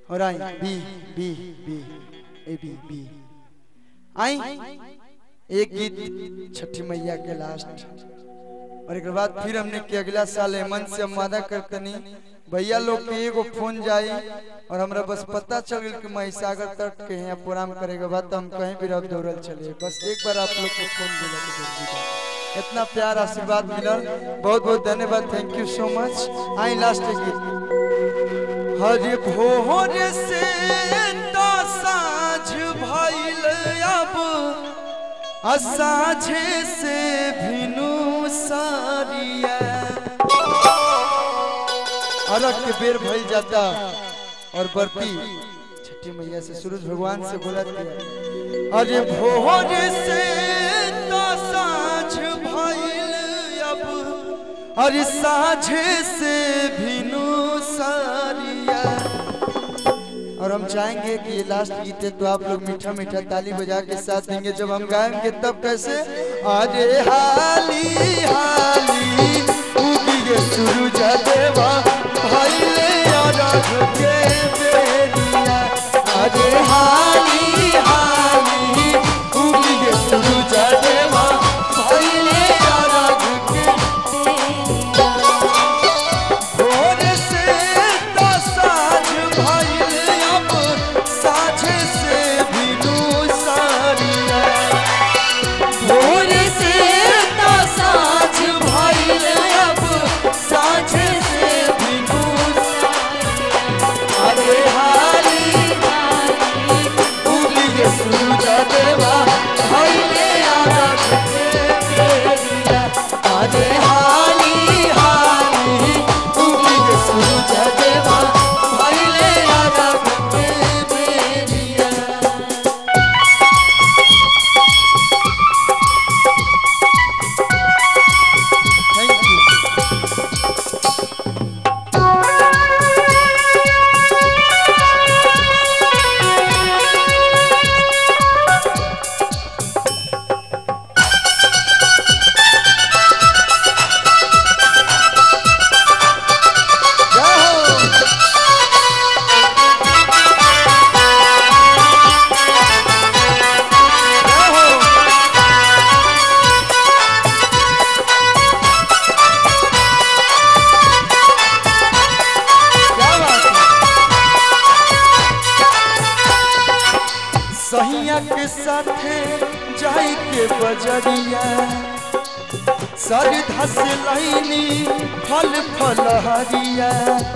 और I B B B A B B I एक गीत छठी मैया के लास्ट और एक बाद फिर हमने के अगला साल मन से हम वादा करतनी भैया लोग के एगो फोन जाई और हमरा बस पता चल गई कि महिसागर तट के यहाँ प्रोग्राम करेगा बाद तो हम कहीं भी रब दौड़ल चले बस एक बार आप लोग को फोन दिला के जल्दी करें। इतना प्यार आशीर्वाद मिलल बहुत बहुत धन्यवाद thank you so much I last गीत हरे भोर से तो साँझ भइल अब असाझे से भिनु सारिया अरग के बेर भइल जाता और बर्फी छठी मैया से सूरज भगवान से बोला दिया अरे भोर से तो साँझ भइल अब अरे साझे से भिनु सारिया और हम चाहेंगे कि ये लास्ट गीत है तो आप लोग मीठा मीठा ताली बजा के साथ देंगे जब हम गाएंगे तब कैसे अरे हाली हाली उगिए सूरज देवा भइले अरघ के बेरिया अरे हाली हाली उगिए सूरज देवा भइले अरघ के भोर से तो साँझ भइल अब साँझ से भिनु सारिया भोर से तो साँझ भइल अब साँझ से भिनु अरे हाली उगिए सूरज देवा भइले अरघ के बेरिया अरे हाली हाली उगिए सूरज देवा भइले अरघ के बेरिया थैंक यू जय हो जय हो क्या बात है सहिया के साथे जाई के बजरिया सर धस लैनी फल फल हरिया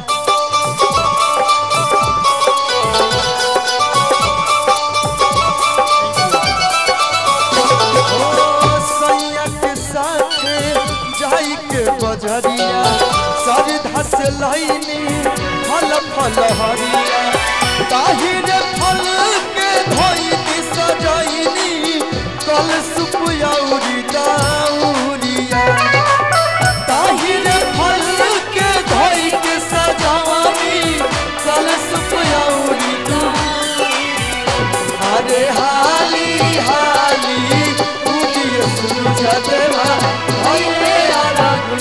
ओ सैया के साथे जाई के बजरिया सर धस लैनी फल फल हरिया ताहिर फल के धोई दी सजैनी कल सुपुयौरी दाउरिया ताहिर फल के धोई के सजानी कल सुपुयौरी अरे हाली हाली उगिए सूरज देवा भइले अरघ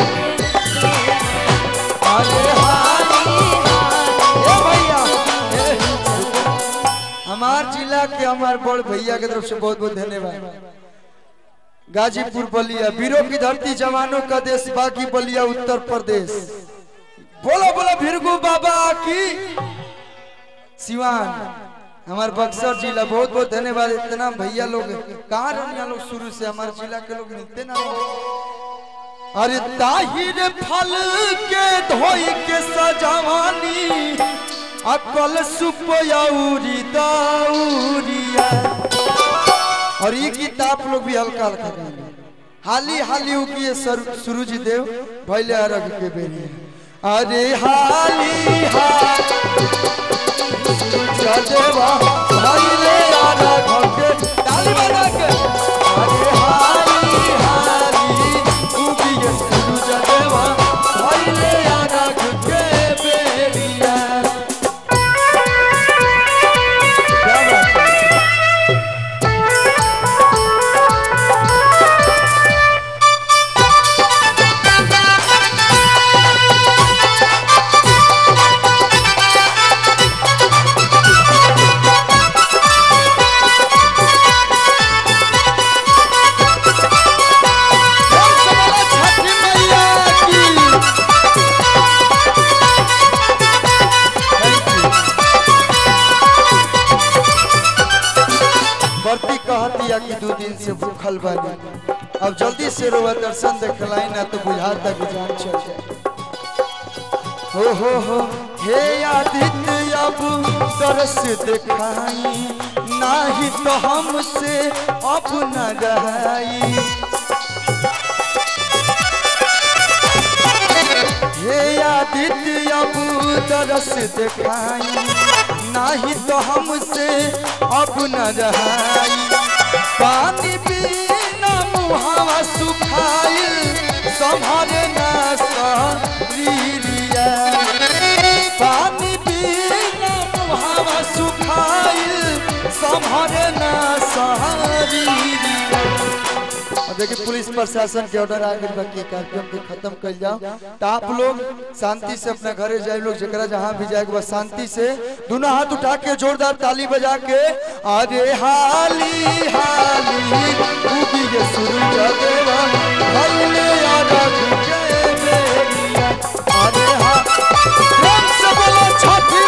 अरे हाली ए भैया ए। हमार जिला के हमार बड़ भैया के तरफ से बहुत बहुत धन्यवाद गाजीपुर बलिया वीरों की धरती जवानों का देश बाकी बलिया उत्तर प्रदेश बोलो बोलो भिरगु बाबा की सिवान हमारे बक्सर जिला बहुत बहुत धन्यवाद इतना भैया लोग कहाँ रहने लोग शुरू से हमारे जिला के लोग मिलते ना अरे ताहिर फल के धोई के सजावानी अकल सुपयौरी दाउरिया और ये गीत आप लोग भी हल्का हल्का गाएंगे हाली हाली उगिए सूरज देव भैले अरग के बेरिए अरे हाली हाली सूरज देवा भैले अरग के ताली बजा के अरे हाली हाली उगिए सूरज देवा भैले अरग के बेरिया क्या बात है Thank कहतिया कि दो दिन से भूखल बानी अब जल्दी से रोवा दर्शन देखलाई ना तो बुझाता कि जान चल जाए हो हो हो हे आदित्य अब तरस दिखाई नाही तो हमसे अब न रहाई हे आदित्य अब तरस दिखाई नाही तो हमसे अब न रहाई पानी बिना मुहावा सुखाइल संभरे ना सरीरिया पानी बिना मुहावा सुखाइल संभरे ना सरीरिया और देखिए पुलिस प्रशासन के ऑर्डर आ गई बाकी कार्यक्रम के खत्म कर जाओ तो आप लोग शांति से अपना घरे जाए लोग जरा जहाँ भी जाए बस शांति से दोनों हाथ उठा के जोरदार ताली बजा के अरे हाली हाली उगी के सूरज देवा भइले अरग के बेरिया अरे हा प्रेम से बोलो छठी